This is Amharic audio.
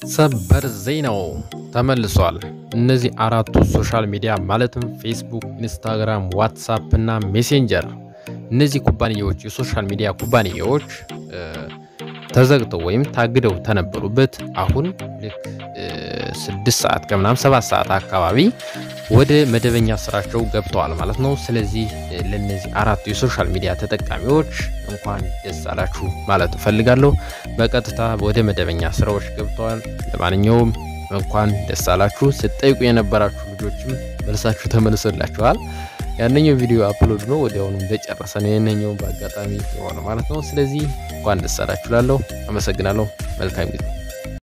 ሰበር ዜናው ተመልሷል። እነዚህ አራቱ ሶሻል ሚዲያ ማለትም ፌስቡክ፣ ኢንስታግራም፣ ዋትሳፕ እና ሜሴንጀር እነዚህ ኩባንያዎች የሶሻል ሚዲያ ኩባንያዎች ተዘግተው ወይም ታግደው ተነበሩበት አሁን ልክ ስድስት ሰዓት ከምናምን ሰባት ሰዓት አካባቢ ወደ መደበኛ ስራቸው ገብተዋል ማለት ነው። ስለዚህ ለነዚህ አራቱ የሶሻል ሚዲያ ተጠቃሚዎች እንኳን ደስ አላችሁ ማለት እፈልጋለሁ። በቀጥታ ወደ መደበኛ ስራዎች ገብተዋል። ለማንኛውም እንኳን ደስ አላችሁ። ስትጠይቁ የነበራችሁ ልጆችም መልሳችሁ ተመልሶላችኋል። ያነኛው ቪዲዮ አፕሎድ ነው ወዲያውኑ እንደጨረሰ ነው የነኛውን በአጋጣሚ የሆነ ማለት ነው። ስለዚህ እንኳን ደስ አላችሁ ላለሁ አመሰግናለሁ። መልካም ጊዜ